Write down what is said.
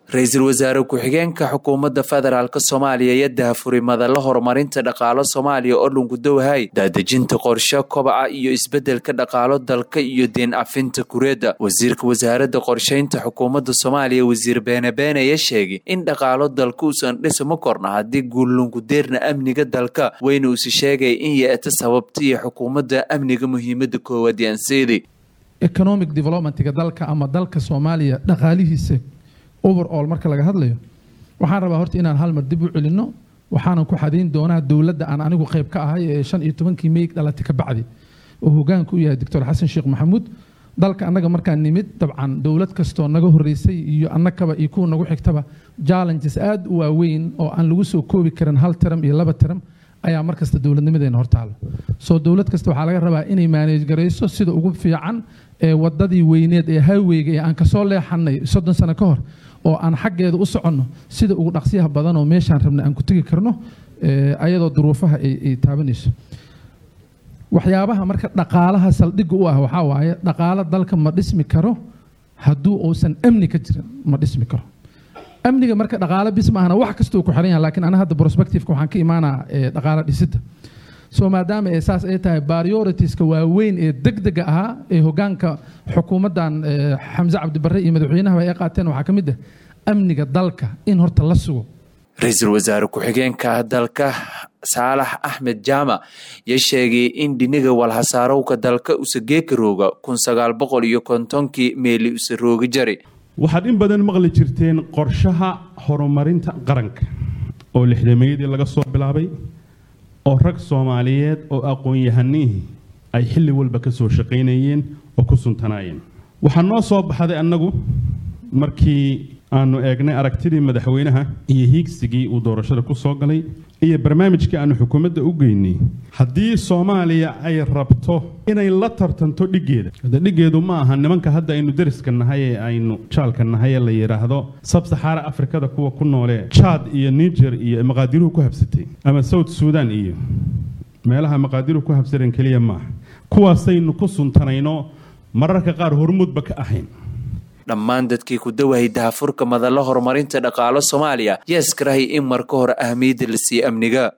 ra-iisul wasaare ku-xigeenka xukuumadda federaalk soomaaliya iyo dahafuray madalla horumarinta dhaqaalo soomaaliya oo dhungudowahay daadejinta qorshe kobaca iyo isbeddelka dhaqaalo dalka iyo deen cafinta kureedda wasiirka wasaaradda qorsheynta xukuumadda soomaaliya wasiir beene beene ayaa sheegay in dhaqaalo dalka uusan dhisma korna haddii guullungudeerna amniga dalka weyna uusi sheegay in yeeta sababta iyo xukuumadda amniga muhiimadda koowaad yaanseeday economic developmentga dalka ama dalka soomaaliya dhaqaalihiisa overall marka laga hadlayo waxaan rabaa horta inaan hal mar dib u celinno waxaanan ku xadayn doonaa dowladda aan anigu qayb ka ahay ee shan iyo tobankii meyg dhalatay ka bacdi oo hogaanka u yahay doctor xasan sheekh maxamuud dalka annaga markaan nimid dabcan dowlad kastoo naga horreysay iyo annakaba iyo kuwa nagu xigtaba challenges aad u waaweyn oo aan lagu soo koobi karin hal tiram iyo laba tiram ayaa mar kasta dowladnimadeena hortaalo soo dowlad kasta waxaa laga rabaa inay maaneej garayso sida ugu fiican ee wadadii weyneed ee highweyga ee aan kasoo leexanay soddon sano ka hor oo aan xaggeeda u soconno sida ugu dhaqsiyaha badan oo meeshaan rabna aan ku tegi karno ayadoo duruufaha ay taabanayso waxyaabaha marka dhaqaalaha saldhigga u ah waxaa waaye dhaqaalo dalka ma dhismi karo hadduu uusan amni ka jirin ma dhismi karo amniga marka dhaqaalo bis maahana wax kastuu ku xiran yahay lakiin ana hadda prospectiveka waxaan ka imaanaa dhaqaalo dhisidda soo maadaama ee saas ay tahay prioritiska waaweyn ee degdega ahaa ee hogaanka xukuumaddan xamse cabdibarre iyo madaxweynahaba ay qaateen waxaa ka mid ah amniga dalka in horta la sugo ra-iisul wasaare ku-xigeenka dalka saalax axmed jaamac yaa sheegay in dhiniga walhasaarowka dalka usageeka rooga kun sagaal boqol iyo kontonkii meeli usa roogi jari waxaad in badan maqli jirteen qorshaha horumarinta qaranka oo lixdameeyadii laga soo bilaabay oo rag soomaaliyeed oo aqoon-yahanihii ay xilli walba ka soo shaqaynayeen oo ku suntanaayeen waxaa noo soo baxday annagu markii aanu eegnay aragtidii madaxweynaha iyo hiigsigii uu doorashada ku soo galay iyo barnaamijkii aanu xukuumadda u geynay haddii soomaaliya ay rabto inay la tartanto dhiggeeda hade dhiggeedu ma aha nimanka hadda aynu deriska nahay ee aynu jaalka nahay ee la yidhaahdo sabsaxaara afrikada kuwa ku noolee jaad iyo niger iyo maqaadiruhu ku habsatay ama south suudan iyo meelaha maqaadiruhu ku habsadeen keliya maaha kuwaasaynu ku suntanayno mararka qaar hormuudba ka ahayn dhammaan dadkii ku dawahay dahafurka madalla horumarinta dhaqaalo soomaaliya yaa iskarahay in marka hore ahmiyadda la siiye amniga